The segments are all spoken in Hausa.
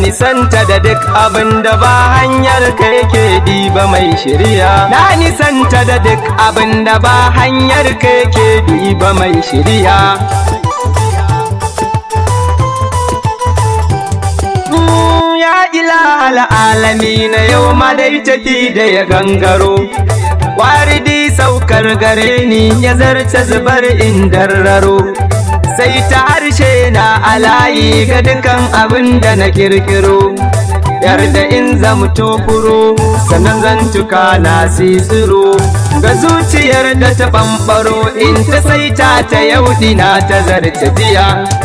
nisanta da duk abin da ba hanyar ka yake diba mai shirya na nisanta da duk abin da ba hanyar ka yake diba mai shirya ya ilahal alami na yau ma dai tafi da ya gangaro waridi saukar gare ni ya zarce zubar indarraro sai ta harshe na alayi ga dukan abin da na kirkiro yarda in zamto furo sannan zantuka na sisiro ga zuciyar da ta ɓamɓaro in ta saita ta yau na ta zarce jiya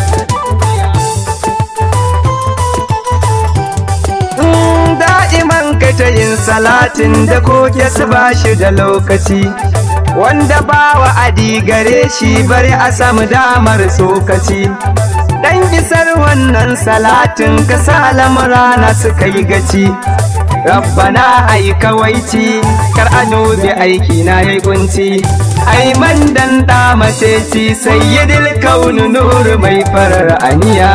da'iman ka ta yin salatin da koke su ba shi da lokaci wanda ba wa adi gare shi bari a samu damar sokaci dan isar wannan salatin ka sa lamurana suka yi gaci rabbana ai kawaici kar a dubi aiki na yi kunci ai man dan da mace ci sayyidil kaunu nur mai farar aniya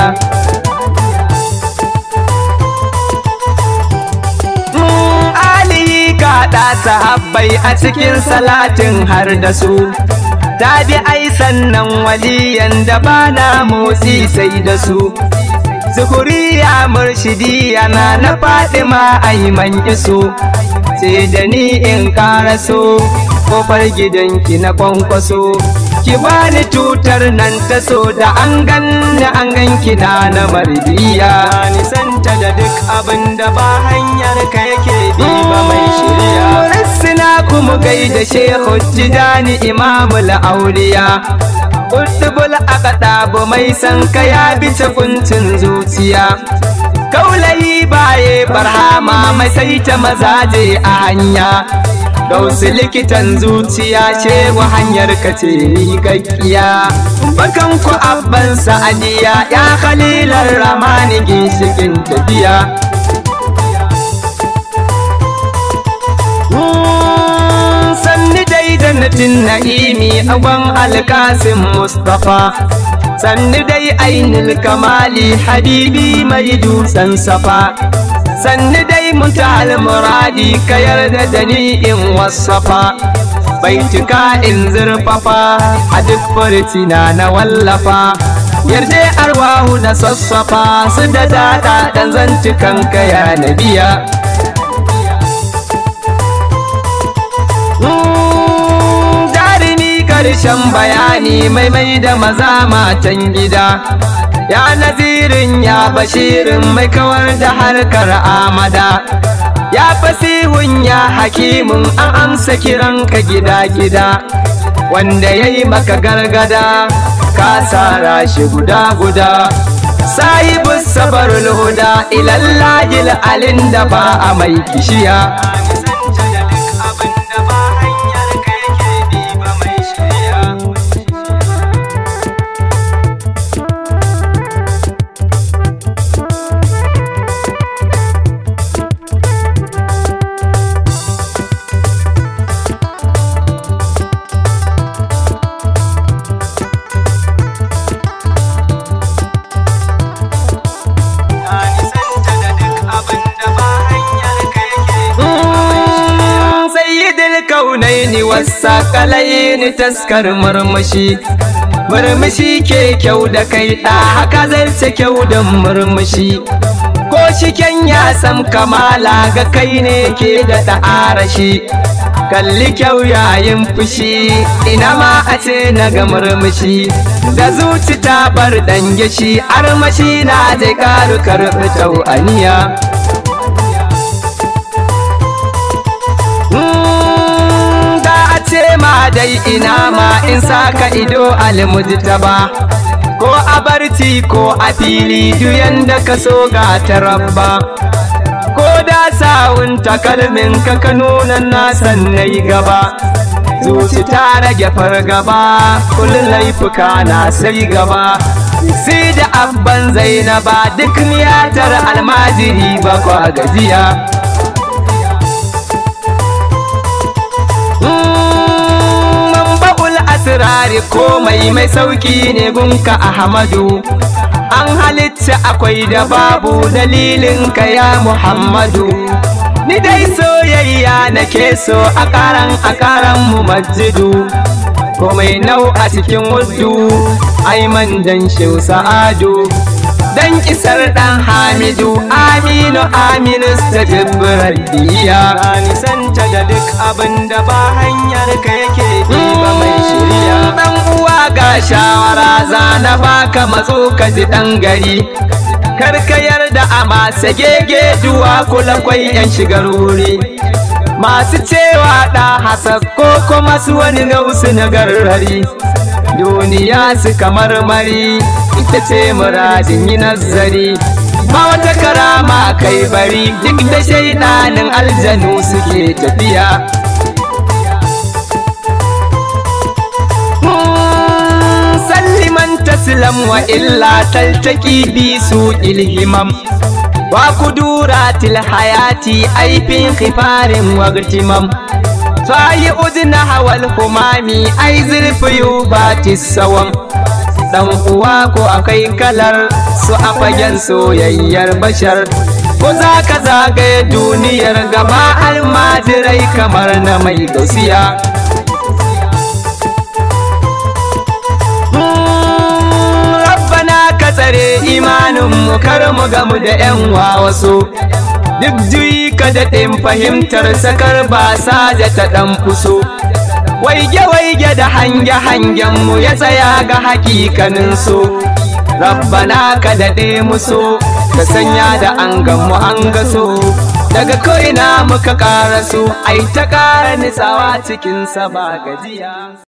kaɗa sahabbai a cikin salatin har da su ta bi ai sannan waliyan da ba na motsi sai da su zuhuriya murshidi yana na fadima ai man iso sai da ni in karaso kofar gidanki na kwankwaso ki bani tutar nan ta so da an ganni an ganki na na mardiya nisanta da duk abin da ba hanyar ka yake bi ba mai shirya rassina kuma gaida shehu jidani imamul auliya Kutubul akaɗabu mai san ka ya bice kuncin zuciya Kaulayi baye barhama mai saita mazaje a hanya Gausu likitan zuciya ce wa hanyar ka ce ni gaggiya Bakan ku abban sa'adiya ya khalilar ramani ginshikin tafiya sanni dai jannatin na'imi agon alkasim mustapha sanni dai ainul kamali habibi mai dutsen safa sanni dai mutal muradi ka yarda da ni in wasafa baitika in zurfafa a duk furtina na wallafa yarda arwahu na sassafa su da dada dan zantukan kaya na biya karshen bayani mai mai da maza matan gida ya nazirin ya bashirin mai kawar da harkar amada ya fasihun ya hakimin an amsa kiranka gida-gida wanda ya yi maka gargada ka tsara shi guda-guda sahibu sabar huda ilallahil alin da ba a mai kishiya kaunaini wasa kalaini taskar murmushi murmushi ke kyau da kai ɗa haka zarce kyau da murmushi ko shiken ya sam kamala ga kai ne ke da ta'arashi kalli kyau yayin fushi ina ma a ce na ga murmushi da zuci ta bar dange shi armashi na zai karu karɓi tau'aniya ce ma dai ina ma in saka ido almujtaba ko a barci ko a fili duyan da ka so ga tarabba ko da sawun takalmin ka ka nuna na sannai gaba zuci ta rage fargaba kullum laifuka na sai gaba sai da abban zainaba duk niyatar almajiri ba kwa gajiya asirari komai mai sauki ne gunka ahmadu an halitta akwai da babu dalilin ka ya muhammadu ni dai soyayya nake so a karan a karan mu masjidu komai nau a cikin wuddu aiman dan shehu sa'adu dan isar dan hamidu aminu aminu stajibrar diya nisanta da duk abin da ba hanyar ka yake ba mai shirya dan uwa ga shawara zana baka matso ka ji dan gari karka yarda a masa gege duwa kula kwai yan shigar wuri masu cewa da hasad ko kuma su wani nausu na garrari duniya su kamar mari ita ce muradin yi nazari ba wata karama kai bari duk da shaidanin aljanu suke tafiya salliman taslam wa illa taltaki bi su ilhimam wa kuduratil hayati aifin khifarin wagtimam fayi udna hawal humami ai zurfi batis sawan dan uwa ko akai kalar su a fagen soyayyar bashar ko za ka zagaye duniyar gaba almajirai kamar na mai gausiya rabbana ka tsare imanin mu kar mu gamu da yan wasu duk juyi ka daɗin fahimtar sakar ba saja ta ɗan fuso waige-waige da hange-hangen mu ya tsaya ga hakikanin so rabbana ka daɗe muso ka sanya da an mu an gaso daga ko'ina muka ƙara so ai ta ƙara nitsawa cikinsa ba gajiya